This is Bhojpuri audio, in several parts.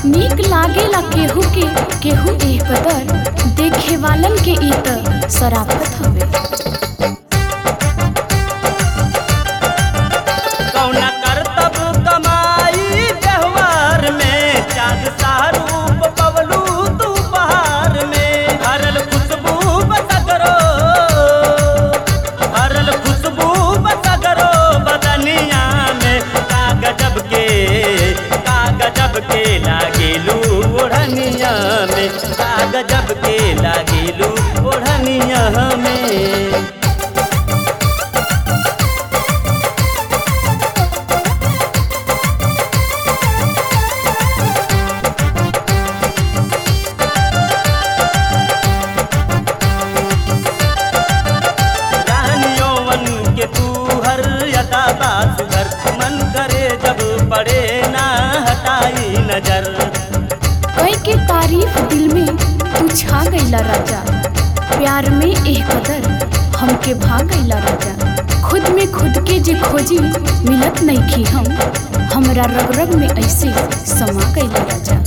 नीक लागेला केहू के केहू एह कदर देखे वालन के ई त शराफत हवे कौना करतब कमाई व्यवहार में चाँद सारूप पवलू तू बहार में हरल खुशबू बसगरो हरल खुशबू बसगरो बदनिया में का गजब के का गजब के लागेलू ओढ़निया में का गजब के लागेलू ओढ़निया में रानियोवन के तू हर यदा बात घर मन करे जब पड़े ना हटाई नजर कई के तारीफ दिल में तू छा गईला राजा प्यार में एह कदर हमके भाग गईला राजा खुद में खुद के जे खोजी मिलत नहीं की हम हमरा रग रग में ऐसे समा गईला राजा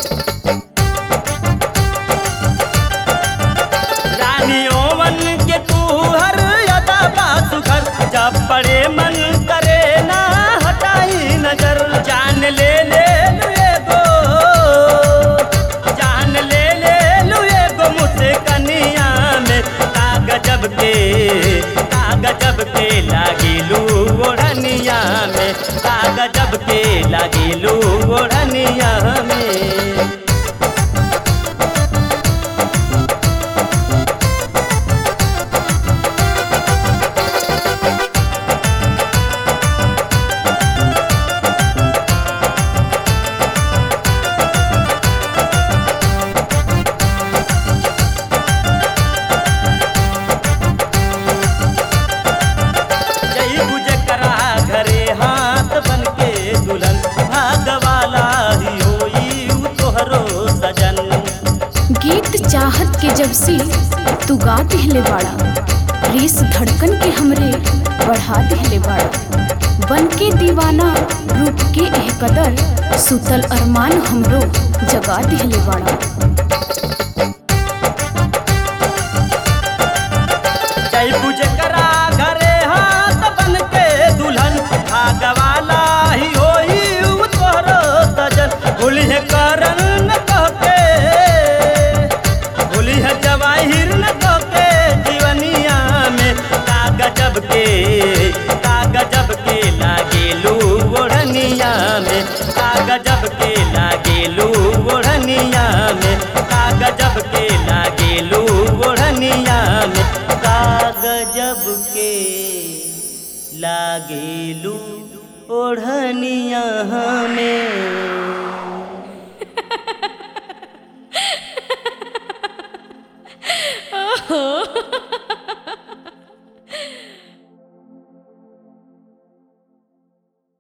रानियोवन के तू हर यदा बात घर जब पड़े मन करे ना हटाई नजर जान ले ले लुए गो जान ले ले लुए गो मुझसे कनिया में का गजब के का गजब के लागिलू ओढ़निया में का गजब के लागिलू ओढ़निया में जई बुझे करा घरे हाथ बन के दुल्हन भागवाला ही होई उ तोहरो सजन गीत चाहत के जब से तू गा दिहले बाड़ा रेस धड़कन के हमरे बढ़ा दिहले बाड़ा बन के दीवाना रूप के एह कदर सुतल अरमान हमरो जगा दिहले बाड़ा जई बुझे करा घरे हाथ बन के दुल्हन भागवाला ही होई उ तोहरो सजन भूली है करन न कहके भूली है जवाहिर न कहके जीवनिया में का गजब के का गजब के लागेलू ओढ़निया में का गजब के लागेलू ओढ़निया में का गजब के लागेलू ओढ़निया में का गजब के लागेलू ओढ़निया में